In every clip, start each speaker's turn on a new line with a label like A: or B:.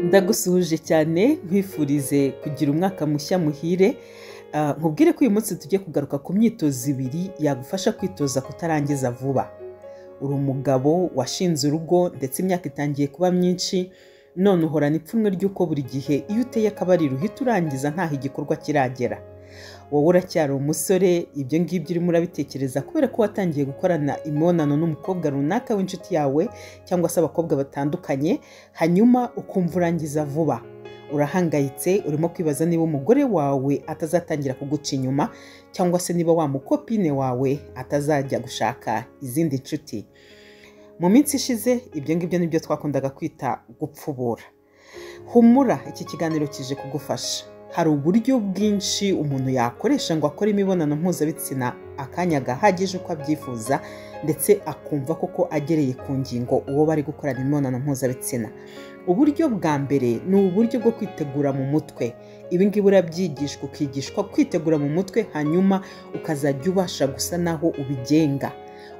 A: ndagusuhuje cyane nkwifurize kugira umwaka mushya muhire Ah, nkubwire ko uyu munsi tujye kugaruka ku myitozo ibiri yagufasha kwitoza kutarangiza vuba uri umugabo washinze urugo ndetse imyaka itangiye kuba myinshi none uhorana ipfunwe ry'uko buri gihe iyo uteye akabariro uhita urangiza ntaho igikorwa kiragera wowe uracyari umusore ibyo ngibyo urimo urabitekereza kubera ko watangiye gukorana imibonano n'umukobwa runaka w'inshuti yawe cyangwa se abakobwa batandukanye hanyuma ukumva urangiza vuba urahangayitse urimo kwibaza niba umugore wawe atazatangira kuguca inyuma cyangwa se niba wa mukopine wawe atazajya gushaka izindi nshuti mu minsi ishize ibyo ngibyo nibyo twakundaga kwita gupfubura humura iki kiganiro kije kugufasha hari uburyo bwinshi umuntu yakoresha ngo akore imibonano mpuzabitsina akanya gahagije uko abyifuza ndetse akumva koko agereye ku ngingo uwo bari gukorana imibonano mpuzabitsina uburyo bwa mbere ni uburyo bwo kwitegura mu mutwe ibi ngibi urabyigishwa ukigishwa kwitegura mu mutwe hanyuma ukazajya ubasha gusa naho ubigenga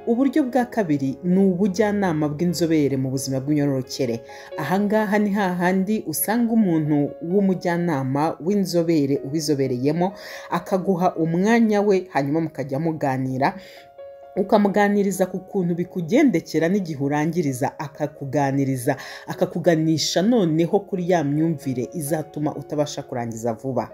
A: uburyo bwa kabiri ni ubujyanama bw'inzobere mu buzima bw'imyororokere ahangaha ni hahandi usanga umuntu w'umujyanama w'inzobere ubizobereyemo akaguha umwanya we hanyuma mukajya muganira ukamuganiriza ku kuntu bikugendekera n'igihe urangiriza akakuganiriza akakuganisha noneho kuri ya myumvire izatuma utabasha kurangiza vuba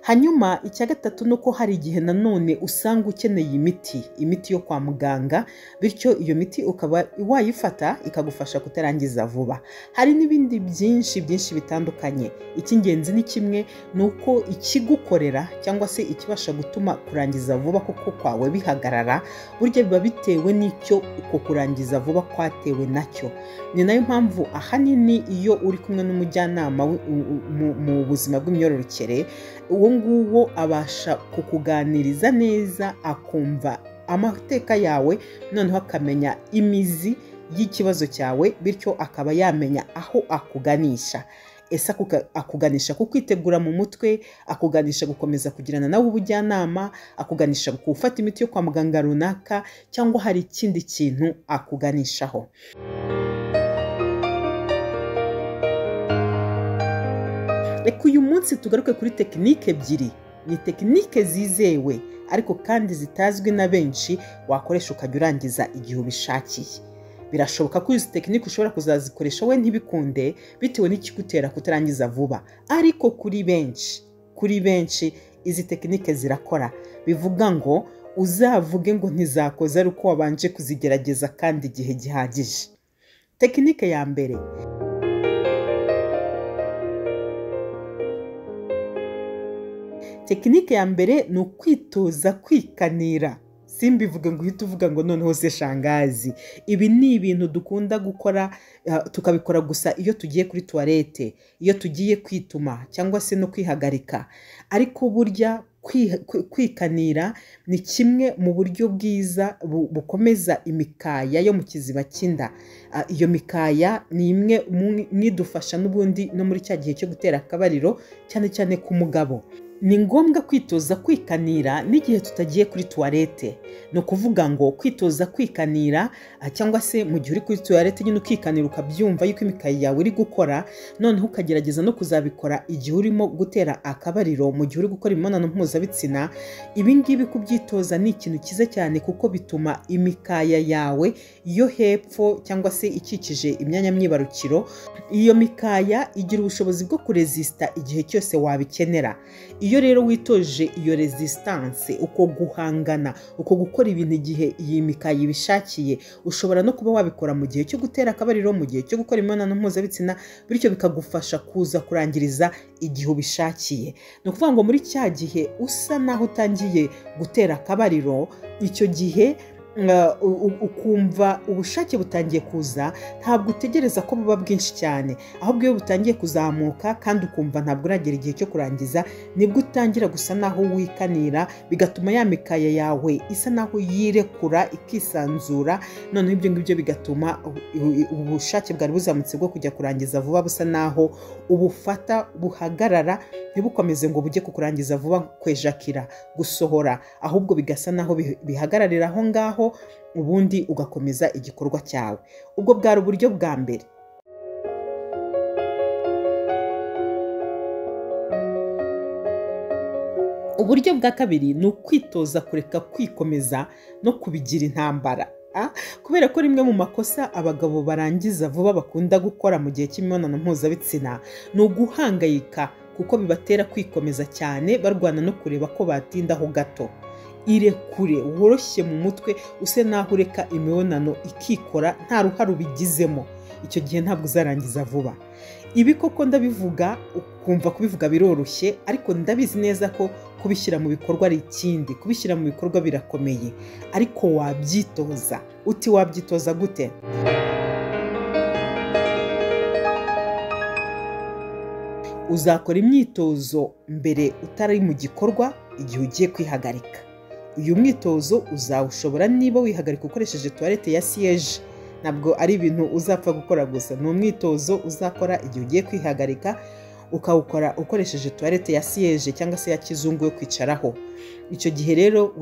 A: hanyuma icya gatatu ni uko hari igihe nanone usanga ukeneye imiti imiti yo kwa muganga bityo iyo miti ukaba wayifata ikagufasha kutarangiza vuba hari n'ibindi byinshi byinshi bitandukanye icy'ingenzi ni kimwe ni uko ikigukorera cyangwa se ikibasha gutuma kurangiza vuba kuko kwawe bihagarara burya biba bitewe n'icyo uko kurangiza vuba kwatewe nacyo ni nayo mpamvu ahanini iyo uri kumwe n'umujyanama wi- u- u- mu- mu buzima bw'imyororokere uwo nguwo abasha kukuganiriza neza akumva amateka yawe noneho akamenya imizi y'ikibazo cyawe bityo akaba yamenya aho akuganisha ese akuga- akuganisha ku kwitegura mu mutwe akuganisha gukomeza kugirana nawe ubujyanama akuganisha ku gufata imiti yo kwa muganga runaka cyangwa hari ikindi kintu akuganishaho reka uyu munsi tugaruke kuri tekinike ebyiri ni tekinike zizewe ariko kandi zitazwi na benshi wakoresha ukajya urangiza igihe ubishakiye birashoboka ko izi tekinike ushobora kuzazikoresha we ntibikunde bitewe n'ikigutera kutarangiza vuba ariko kuri benshi kuri benshi izi tekinike zirakora bivuga ngo uzavuge ngo ntizakoze ari uko wabanje kuzigerageza kandi igihe gihagije tekinike ya mbere tekinike ya mbere ni ukwitoza kwikanira simbivuge ngo uhite uvuga ngo noneho se shangazi ibi ni ibintu dukunda gukora eh, tukabikora gusa iyo tugiye kuri tuwarete iyo tugiye kwituma cyangwa se no kwihagarika ariko burya kwi- kwi- kwikanira ni kimwe mu buryo bwiza bu- bukomeza imikaya yo mu kiziba cy'inda Ah, iyo mikaya ni imwe mu- mu idufasha n'ubundi no muri cya gihe cyo gutera akabariro cyane cyane ku mugabo ni ngombwa kwitoza kwikanira n'igihe tutagiye kuri tuwarete ni ukuvuga ngo kwitoza kwikanira ah, cyangwa se mu gihe uri kuri tuwarete nyine ukikanira ukabyumva yuko imikaya yawe iri gukora noneho ukagerageza no kuzabikora igihe urimo gutera akabariro mu gihe uri gukora imibonano mpuzabitsina ibi ngibi kubyitoza ni ikintu cyiza cyane kuko bituma imikaya yawe yo hepfo cyangwa se ikikije imyanya myibarukiro iyo mikaya igira ubushobozi bwo kurezisita igihe cyose wabikenera iyo rero witoje iyo resistance uko guhangana uko gukora ibintu igihe iyi mikaya ibishakiye ushobora no kuba wabikora mu gihe cyo gutera akabariro mu gihe cyo gukora imibonano mpuzabitsina bityo bikagufasha kuza kurangiriza igihe ubishakiye ni ukuvuga ngo muri cya gihe usa naho utangiye gutera akabariro icyo gihe uh, u- u- ukumva ubushake butangiye kuza ntabwo utegereza ko buba bwinshi cyane ahubwo iyo butangiye kuzamuka kandi ukumva ntabwo uragera igihe cyo kurangiza nibwo utangira gusa naho wikanira bigatuma ya mikaya yawe isa naho yirekura ikisanzura noneho ibyo ngibyo bigatuma u- u- ubushake bwari buzamutse bwo kujya kurangiza vuba busa naho ubufata buhagarara ntibukomeze ngo bujye kukurangiza vuba kwejakira gusohora ahubwo bigasa naho bi- bihagararira aho ngaho ubundi ugakomeza igikorwa cyawe ubwo bwari uburyo bwa mbere uburyo bwa kabiri ni ukwitoza kureka kwikomeza no kubigira intambara Ah, kubera ko rimwe mu makosa abagabo barangiza vuba bakunda gukora mu gihe cy'imibonano mpuzabitsina ni uguhangayika kuko bibatera kwikomeza cyane barwana no kureba ko batindaho gato irekure woroshye mu mutwe use naho ureka imibonano ikikora nta ruhare ubigizemo icyo gihe ntabwo uzarangiza vuba ibi koko ndabivuga ukumva kubivuga biroroshye ariko ndabizi neza ko kubishyira mu bikorwa ari ikindi kubishyira mu bikorwa birakomeye ariko wabyitoza uti wabyitoza gute uzakora imyitozo mbere utari mu gikorwa igihe ugiye kwihagarika uyu mwitozo uzawushobora niba wihagarika ukoresheje tuwarete ya siyeje ntabwo ari ibintu uzapfa gukora gusa ni umwitozo uzakora igihe ugiye kwihagarika ukawukora ukoresheje tuwarete ya siyeje cyangwa se ya kizungu yo kwicaraho icyo gihe rero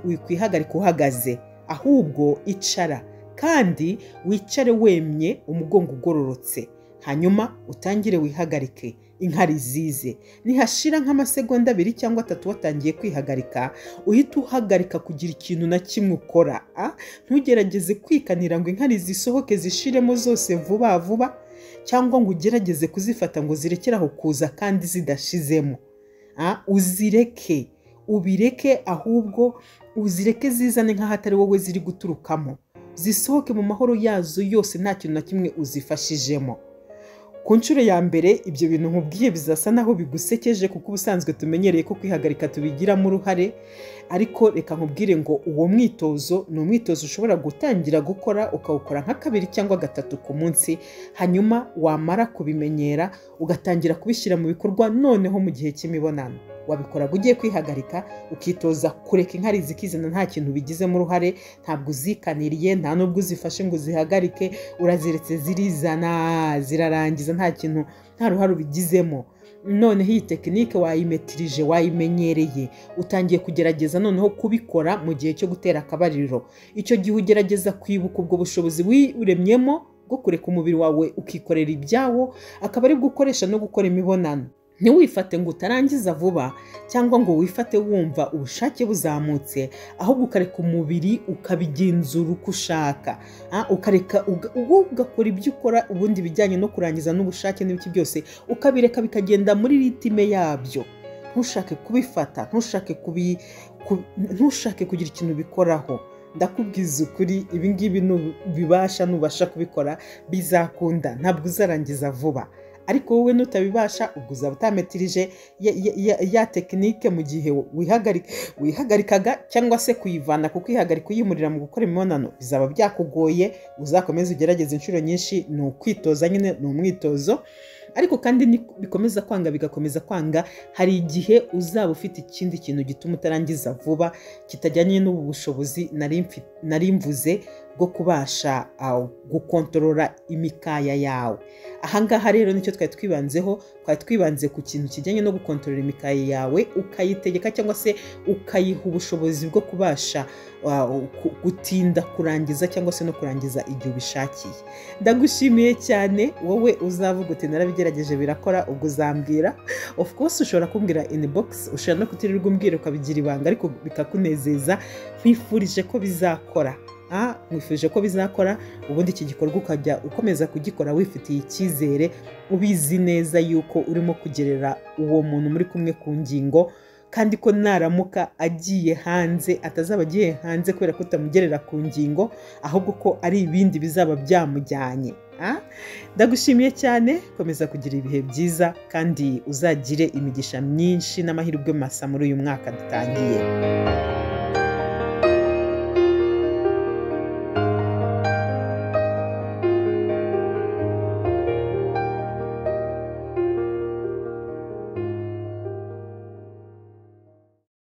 A: wikwihagarika uhagaze ahubwo icara kandi wicare wemye umugongo ugororotse hanyuma utangire wihagarike inkari zize nihashira nk'amasegonda abiri cyangwa atatu watangiye kwihagarika uhita uhagarika kugira ikintu na kimwe ukora ntugerageze kwikanira ngo inkari zisohoke zishiremo zose vuba vuba cyangwa ngo ugerageze kuzifata ngo zirekere aho kuza kandi zidashizemo uzireke ubireke ahubwo uzireke zizane nk'aho atari wowe ziri guturukamo zisohoke mu mahoro yazo yose nta kintu na kimwe uzifashijemo ku nshuro ya mbere ibyo bintu nkubwiye bizasa naho bigusekeje kuko ubusanzwe tumenyereye ko kwihagarika tubigiramo uruhare ariko reka nkubwire ngo uwo mwitozo ni umwitozo ushobora gutangira gukora ukawukora nka kabiri cyangwa gatatu ku munsi hanyuma wamara kubimenyera ugatangira kubishyira mu bikorwa noneho mu gihe cy'imibonano wabikora ugiye kwihagarika ukitoza kureka inkari zikizana nta kintu bigizemo uruhare ntabwo uzikaniriye nta n'ubwo uzifashe ngo uzihagarike uraziretse zirizana zirarangiza nta kintu nta ruhare ubigizemo noneho iyi tekinike wayimetirije wayimenyereye utangiye kugerageza noneho kubikora mu gihe cyo gutera akabariro icyo gihe ugerageza kwibuka ubwo bushobozi wiremyemo bwo kureka umubiri wawe ukikorera ibyawo akaba ari bwo ukoresha no gukora imibonano ntiwifate ngo utarangiza vuba cyangwa ngo wifate wumva ubushake buzamutse ahubwo ukareka umubiri ukabigenzura uko ushaka ukareka ugakora ibyo ukora ubundi bijyanye no kurangiza n'ubushake n'ibiki byose ukabireka bikagenda muri ritime yabyo ntushake kubifata ntushake kubi ntushake kugira ikintu bikoraho ndakubwiza ukuri ibingibi nubibasha nubasha kubikora bizakunda ntabwo uzarangiza vuba ariko wowe nutabibasha ubwo uzaba utametirije ya, ya, ya, ya tekinike mu gihe wihagarikaga cyangwa se kuyivana kuko ihagarika uyimurira mu gukora imibonano bizaba byakugoye uzakomeze ugerageze inshuro nyinshi ni ukwitoza nyine ni umwitozo ariko kandi bikomeza kwanga bigakomeza kwanga hari igihe uzaba ufite ikindi kintu gituma utarangiza vuba kitajyanye n'ubu bushobozi nari mvuze bwo kubasha gukontorora imikaya yawe ahangaha rero nicyo twari twibanzeho twari twibanze ku kintu kijyanye no gukontorora imikaya yawe ukayitegeka cyangwa se ukayiha ubushobozi bwo kubasha gutinda kurangiza cyangwa se no kurangiza igihe ubishakiye ndagushimiye cyane wowe uzavuga uti narabigerageje birakora ubwo uzambwira of course ushobora kumbwira inbox ushobora no kutirirwa umbwira ukabigira ibanga ariko bikakunezeza nkwifurije ko bizakora mwifuje ko bizakora ubundi iki gikorwa ukajya ukomeza kugikora wifitiye icyizere ubizi neza yuko urimo kugerera uwo muntu muri kumwe ku ngingo kandi ko naramuka agiye hanze atazaba agiye hanze kubera ko utamugerera ku ngingo ahubwo ko ari ibindi bizaba byamujyanye ndagushimiye cyane komeza kugira ibihe byiza kandi uzagire imigisha myinshi n'amahirwe masa muri uyu mwaka dutangiye